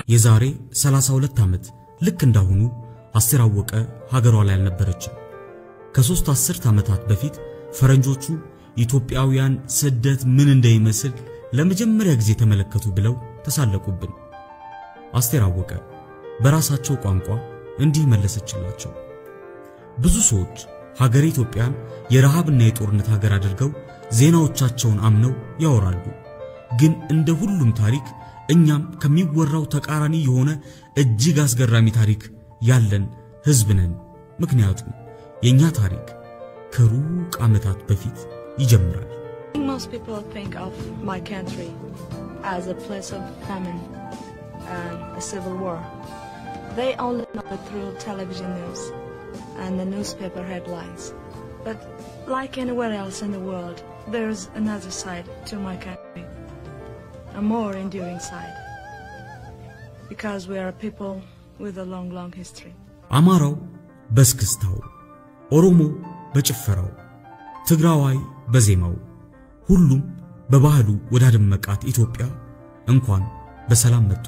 የዛሬ 32 ዓመት ልክ እንዳሁኑ አስቴር አወቀ ሀገሯ ላይ አልነበረችም። ከሦስት አስርት ዓመታት በፊት ፈረንጆቹ ኢትዮጵያውያን ስደት ምን እንደሚመስል ለመጀመሪያ ጊዜ ተመለከቱ ብለው ተሳለቁብን። አስቴር አወቀ በራሳቸው ቋንቋ እንዲህ መለሰችላቸው። ብዙ ሰዎች ሀገር ኢትዮጵያን የረሃብና የጦርነት ሀገር አድርገው ዜናዎቻቸውን አምነው ያወራሉ። ግን እንደ ሁሉም ታሪክ እኛም ከሚወራው ተቃራኒ የሆነ እጅግ አስገራሚ ታሪክ ያለን ሕዝብ ነን። ምክንያቱም የኛ ታሪክ ከሩቅ ዓመታት በፊት ይጀምራል። Most people think of my country as a place of famine and a civil war. They only know it through television news and the newspaper headlines. But like anywhere else in the world, there's another side to my country, a more enduring side. Because we are a people with a long, long history. አማራው በስክስታው፣ ኦሮሞ በጭፈራው፣ ትግራዋይ በዜማው፣ ሁሉም በባህሉ ወዳደመቃት ኢትዮጵያ እንኳን በሰላም መጡ።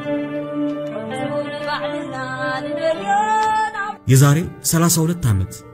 የዛሬ 32 ዓመት